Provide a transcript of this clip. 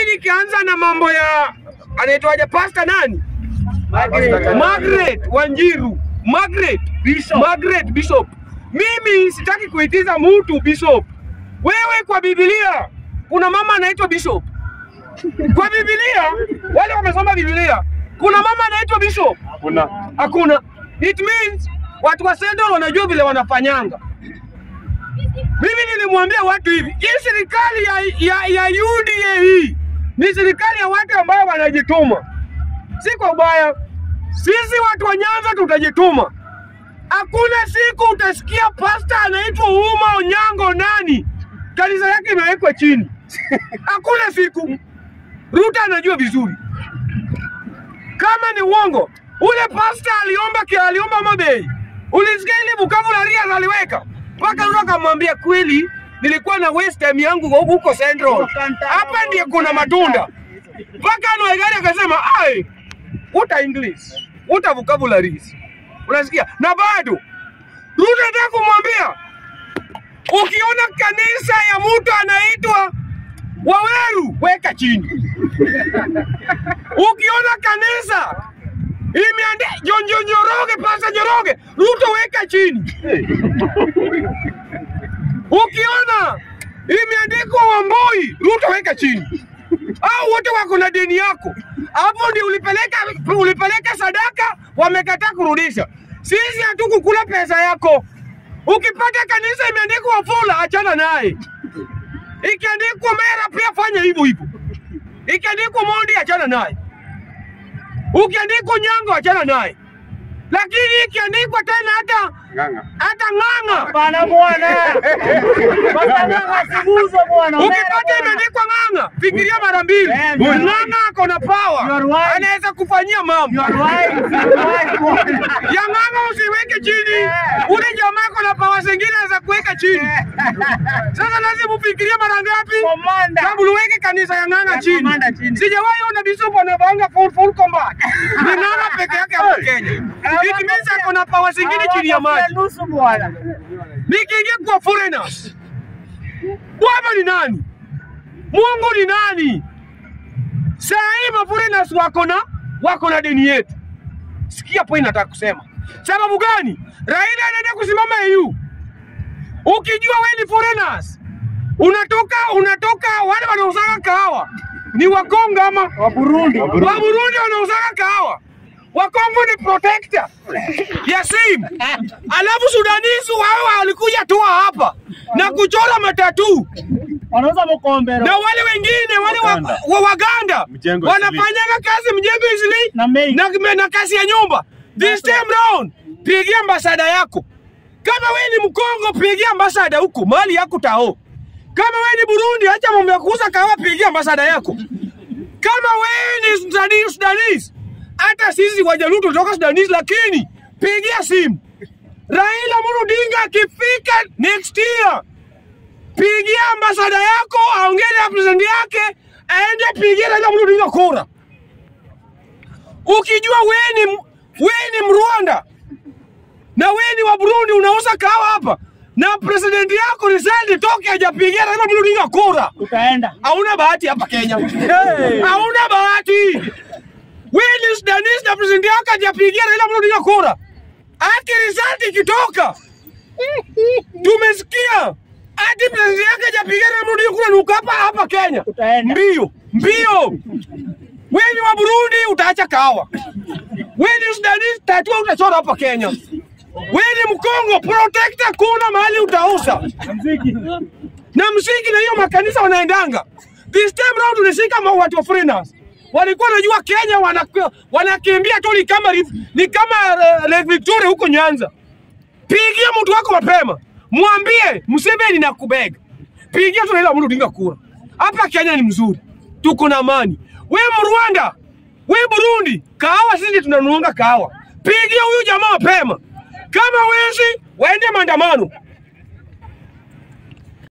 nikianza na mambo ya anaitwaje pasta nani? Margaret Wanjiru. Margaret Bishop. Margaret Bishop. Mimi sitaki kuitiza mtu Bishop. Wewe kwa Biblia kuna mama anaitwa Bishop. Kwa Biblia wale wamesoma Biblia kuna mama anaitwa Bishop. Kuna Hakuna. It means watu wa Central wanajua vile wanafanyanga. Mimi nilimwambia watu hivi, hii serikali ya, ya, ya UDA hii ni serikali ya watu ambao wanajituma, si kwa ubaya. Sisi watu wa Nyanza tutajituma. Hakuna siku utasikia pasta anaitwa Uma Onyango nani kanisa yake imewekwa chini. Hakuna siku. Ruta anajua vizuri kama ni uongo. Ule pasta aliomba kia aliomba Mabei, ulisikia ile Bukavu na Ria aliweka mpaka Ruto akamwambia kweli, nilikuwa na waste time yangu huko Central, hapa ndiye kuna matunda. Mpaka Noegari akasema ai, uta English uta vocabularies, unasikia? Na bado Ruto anataka kumwambia ukiona kanisa ya mtu anaitwa Waweru weka chini. Ukiona kanisa imeandika John John Njoroge, Pasta Njoroge, Ruto weka chini. Ukiona imeandikwa Wamboi, Ruto weka chini. Au wote wako na deni yako, hapo ndio ulipeleka ulipeleka sadaka, wamekataa kurudisha. Sisi hatukukula pesa yako. Ukipata kanisa imeandikwa Wafula, achana naye. Ikiandikwa Mera pia fanya hivyo hivyo. Ikiandikwa Mondi achana naye. Ukiandikwa Nyango achana naye. Lakini ikiandikwa tena hata ng'ang'a. hata Ng'ang'a, Bana bwana. Bana ng'ang'a sibuzo bwana. ukipata imeandikwa Ng'ang'a, fikiria mara mbili. Eh, you are right. Ng'ang'a ako na You are power, right. anaweza kufanyia mambo. You are right. You are right bwana. ya Ng'ang'a usiweke chini. Ule jamaa ako na power zingine anaweza kuweka chini. Sasa lazima ufikirie mara ngapi Komanda. kabla uweke kanisa ya Ng'ang'a Ya chini. Komanda chini. Sijawahi ona bishop anavanga full full combat. Ni Ng'ang'a peke yake hapo Kenya. It means ako na power zingine chini ya maji. Nusu bwana. Nikiingia kwa foreigners, Bwana ni nani? Mungu ni nani? Saa hii ma foreigners wako na wako na deni yetu. Sikia point nataka kusema. Sababu gani? Raila anaenda kusimama EU. Ukijua wewe ni foreigners, unatoka unatoka wale wanauzaka kahawa ni Wakongo ama Wa Burundi. wa Burundi wanauzaka kahawa, Wakongo ni protector ya simu, alafu Sudanese wao walikuja tu hapa na kuchora matatu Wanauza mkombero. na wale wengine wale wa, Waganda. wa Waganda Mjengo wanafanyaga kazi mjengo isili Na mei. na, na kazi ya nyumba. This time round pigia ambasada yako. Kama wewe ni Mkongo, pigia ambasada huko mali yako tao. Kama wewe ni Burundi, acha mambo ya kuuza kahawa, pigia ambasada yako. Kama wewe ni Sudani- Sudanese, hata sisi Wajaluo tunatoka Sudanese, lakini pigia simu Raila Amolo Odinga akifika next year, pigia ambasada yako, aongee na president yake, aende pigia Raila Amolo Odinga kura. Ukijua wewe ni wewe ni Mrwanda na wewe ni wa Burundi, unauza kahawa hapa na president yako result toke hajapigia Raila Amolo Odinga kura, Utaenda. hauna bahati hapa Kenya, hauna bahati. Wewe ni Sudanese na president yako hajapigia Raila Amolo Odinga kura, hati result ikitoka tumesikia hadi president yake hajapigia Raila Amolo Odinga kura, nuka hapa hapa Kenya Utaenda. mbio mbio. Wewe ni wa Burundi utaacha kahawa. Wewe ni Sudanese tatua utachora hapa Kenya. Wewe ni Mkongo protector, kuna mahali utauza Mziki. na msingi na hiyo makanisa wanaendanga. This time round tunashika ma- watu wa foreigners walikuwa wanajua Kenya wana- wanakimbia tu ni kama rif- ni kama uh, Lake Victoria huko Nyanza. Pigia mtu wako mapema, mwambie Museveni na kubega, pigia tu Raila Amolo Odinga kura. Hapa Kenya ni mzuri, tuko na amani. We Mrwanda, we Burundi, kahawa sisi tunanuanga kahawa. Pigia huyu jamaa mapema, kama wezi waende maandamano.